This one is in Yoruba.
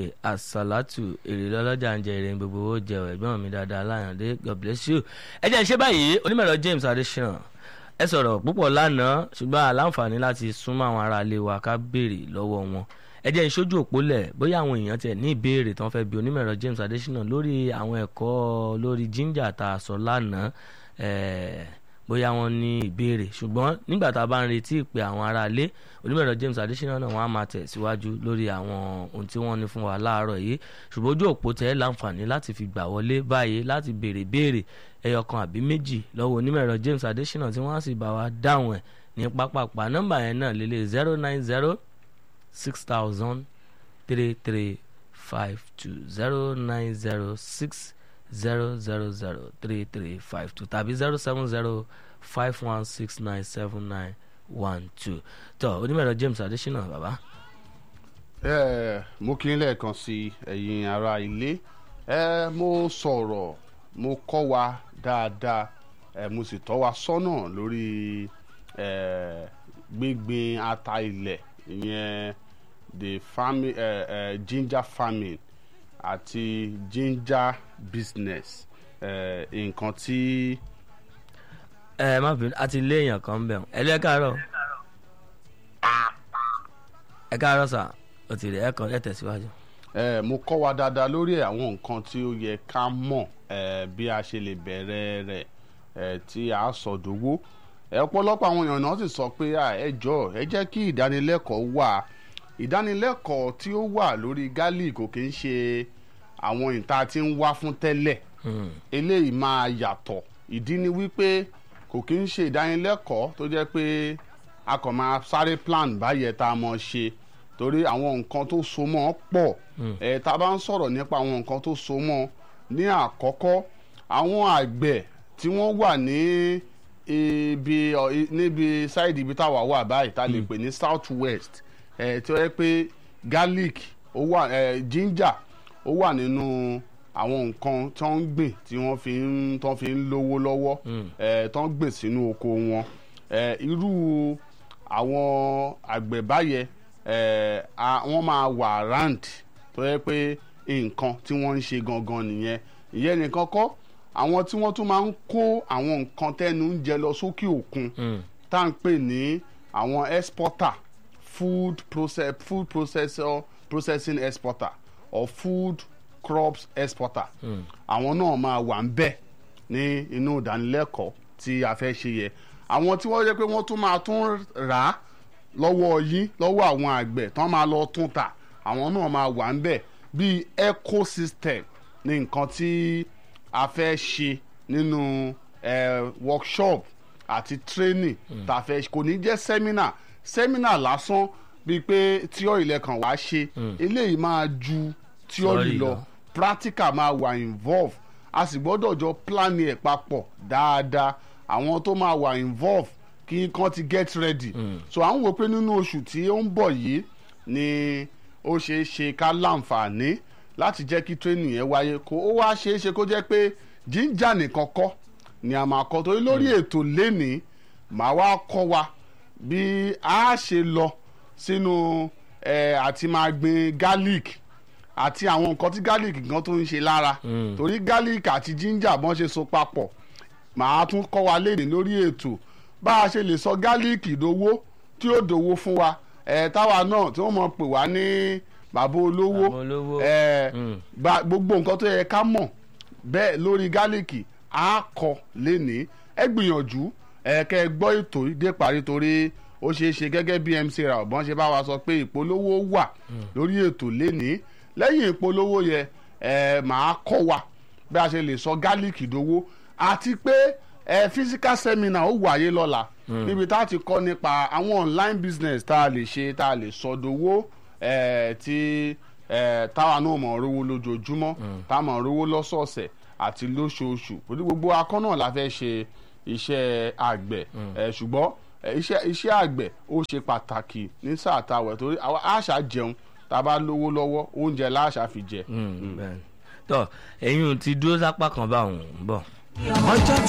àsálàtù èrè lọ́lọ́jà ń jẹ èrè gbogbo owó jẹ ẹ̀gbọ́n mi dáadáa láyàndé god bless you. ẹ jẹ́ ń ṣe báyìí onímọ̀rọ̀ James Adesina ẹ sọ̀rọ̀ púpọ̀ lánàá ṣùgbọ́n àláǹfààní láti súnmọ́ àwọn ará ilé wa ká béèrè lọ́wọ́ wọn ẹ jẹ́ ń ṣojú òpólẹ̀ bóyá àwọn èèyàn tiẹ̀ ní ìbéèrè tán fẹ́ bi onímọ̀rọ̀ James Adesina lórí àwọn ẹ̀kọ́ lórí ginger tá a sọ lánàá bóyá wọn ní ìbéèrè ṣùgbọ́n nígbà tá a bá ń retí ìpè àwọn ará ilé onímọ̀rọ̀ James Adesina náà wọ́n á máa tẹ̀síwájú lórí àwọn ohun tí wọ́n ní fún wa láàárọ̀ yìí ṣùgbọ́n ojú òpó tẹ́ láǹfààní láti fi gbà wọlé báyìí láti béèrè béèrè ẹyọkan àbí méjì lọ́wọ́ onímọ̀rọ̀ James Adesina tí wọ́n á sì bá wa dáhùn ẹ̀ ní pápápá nọ́mbà yẹn náà lélẹ̀ zero nine zero six thousand three three five two zero nine zero six zero zero zero three three five two tàbí zero seven zero five one six nine seven nine one two tó onímọ̀rọ̀ James Adesina bàbá. ẹ mo kí n lẹ́ẹ̀kan sí ẹ̀yin ará ilé ẹ mo sọ̀rọ̀ mo kọ́ wa dáadáa ẹ mo sì tọ́ wa sọ́nà lórí ẹ gbígbin ata ilẹ̀ ìyẹn the farming ẹ ẹ ginger farming àti ginger business nǹkan tí. ẹ má bínú àti ilé èèyàn kan ń bẹ̀ ẹ lé káàárọ̀ ẹ káàárọ̀ sà ó ti rẹ̀ ẹ kàn ẹ tẹ̀síwájú. ẹ mo kọ́ wa dáadáa lórí àwọn nǹkan tí ó yẹ ká mọ̀ ẹ bí a ṣe lè bẹ̀rẹ̀ rẹ̀ ẹ tí a sọ̀dọ̀wọ́ ẹ ọ̀pọ̀lọpọ̀ àwọn èèyàn náà sì sọ pé ẹ jọ̀ọ́ ẹ jẹ́ kí ìdánilẹ́kọ̀ọ́ wà ìdánilẹ́kọ̀ọ́ tí ó wà lórí garlic kò kí ń ṣe àwọn ìta tí ń wá fún tẹ́lẹ̀ eléyìí máa yàtọ̀ ìdí ni wípé kò kí ń ṣe ìdánilẹ́kọ̀ọ́ tó jẹ́ pé a kàn máa sáré plan báyẹn tá a mọ̀ ṣe torí àwọn nǹkan tó so mọ́ pọ̀ ẹ̀ tá a bá ń sọ̀rọ̀ nípa àwọn nǹkan tó so mọ́ ní àkọ́kọ́ àwọn àgbẹ̀ tí wọ́n wà ní ibi níbi sáìdì ibi táwa wà báyìí tá a lè pè ní south west ẹ̀ tí ó yẹ pé garlic ó wà ẹ̀ ginger ó wà nínú àwọn nǹkan tó ń gbìn tí wọ́n fi ń tó fi ń lówó lọ́wọ́ ẹ̀ tó ń gbìn sínú oko wọn ẹ̀ irú àwọn àgbẹ̀ báyẹn ẹ̀ wọ́n máa wà round tó yẹ pé nǹkan tí wọ́n ń ṣe gangan nìyẹn ìyẹn nìkan kọ́ àwọn tí wọ́n tún máa ń kó àwọn nǹkan tẹ́nu ń jẹ lọ sókè òkun tá à ń pè ní àwọn exporter food process food processor processing exporter or food crops exporter àwọn náà máa wà ń bẹ̀ ní inú ìdánilẹ́kọ̀ọ́ tí a fẹ́ ṣe yẹ àwọn tí wọ́n yẹ pé wọ́n tún máa tún rà á lọ́wọ́ yín lọ́wọ́ àwọn àgbẹ̀ tán máa lọ tún tà àwọn náà máa wà ń bẹ̀ bíi ecosystem ní nǹkan tí a fẹ́ ṣe nínú eh, workshop àti training tá a fẹ́ kò ní jẹ́ seminar seminar lásán bíi pé tíọ́rì lẹ́kàn wá ṣe eléyìí máa ju tíọ́rì lọ practical máa wà involve a sì gbọ́dọ̀ jọ plan ẹ̀ papọ̀ dáadáa àwọn tó máa wà involve kí kán ti get ready mm. so à ń wò pé nínú oṣù tí ó ń bọ̀ yìí ni ó ṣeé ṣe ká láǹfààní láti jẹ́ kí training yẹn wáyé kó ó wá ṣeé ṣe kó jẹ́ pé ginger nìkan kọ́ ni a máa kọ́ torí lórí ètò lénìí màá wá kọ́ wa bí a ṣe lọ sínú ẹ̀ àti máa gbin garlic àti àwọn nǹkan tí garlic gan tó ń ṣe lára torí garlic àti ginger bọ́n ṣe so papọ̀ màá tún kọ́ wa léde lórí ètò bá a ṣe lè sọ garlic dowó tí ó dowó fún wa ẹ̀ táwa náà tí wọ́n mọ̀ pè wá ní bàbá olówó ẹ̀ gbogbo nǹkan tó yẹ ká mọ̀ bẹ́ẹ̀ lórí garlic á kọ́ lénìí ẹ gbìyànjú ẹ kẹ́ ẹ gbọ́ ètò dé parí torí ó ṣeé ṣe gẹ́gẹ́ bí MC ra ọ̀bọ̀n ṣe bá wa sọ pé ìpolówó wà lórí ètò lénìí lẹ́yìn ìpolówó yẹ ẹ máa kọ́ wa bí a ṣe lè sọ gálíìkì dowó àti pé ẹ physical seminar ó wáyé lọ́la níbi tá a ti kọ́ nípa àwọn online business tá a lè ṣe tá a lè sọ dowó ẹ tí ẹ táwa náà mọ̀ rówó lójoojúmọ́ tá a mọ̀ rówó lọ́sọ̀ọ̀sẹ̀ àti lóṣooṣù torí gbogbo akọ́ náà la fẹ́ ṣe iṣẹ́ àgbẹ̀ ẹ ṣùgbọ́n iṣẹ́ iṣẹ́ àgbẹ̀ ó ṣe pàtàkì ní sáà táwẹ̀ torí àṣà jẹun tá a bá lówó lọ́wọ́ oúnjẹ láṣà fi jẹ. tọ ẹ̀yin ti dúró sápá kan báwọn ń bọ̀. ọjọ́